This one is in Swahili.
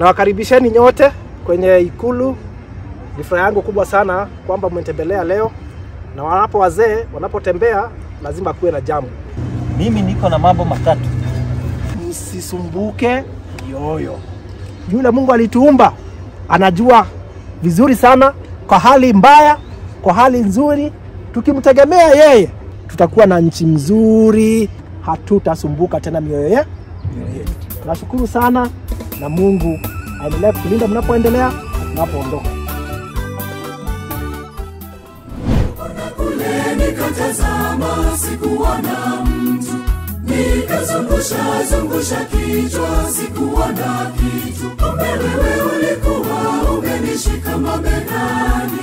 Nawakaribisheni nyote kwenye Ikulu. Ni furaha yangu kubwa sana kwamba mmetembelea leo, na wanapo wazee wanapotembea lazima kuwe na jambo. Mimi niko na mambo matatu. Msisumbuke yoyo. Yule Mungu alituumba anajua vizuri sana, kwa hali mbaya, kwa hali nzuri. Tukimtegemea yeye, tutakuwa na nchi mzuri, hatutasumbuka tena mioyo ye- mioyo yetu. Tunashukuru sana, na Mungu aendelee kutulinda mnapoendelea na tunapoondoka. kule nikatazama, sikuona mtu, nikazungusha zungusha kichwa, sikuona kitu. Kumbe wewe ulikuwa umenishika mabegani,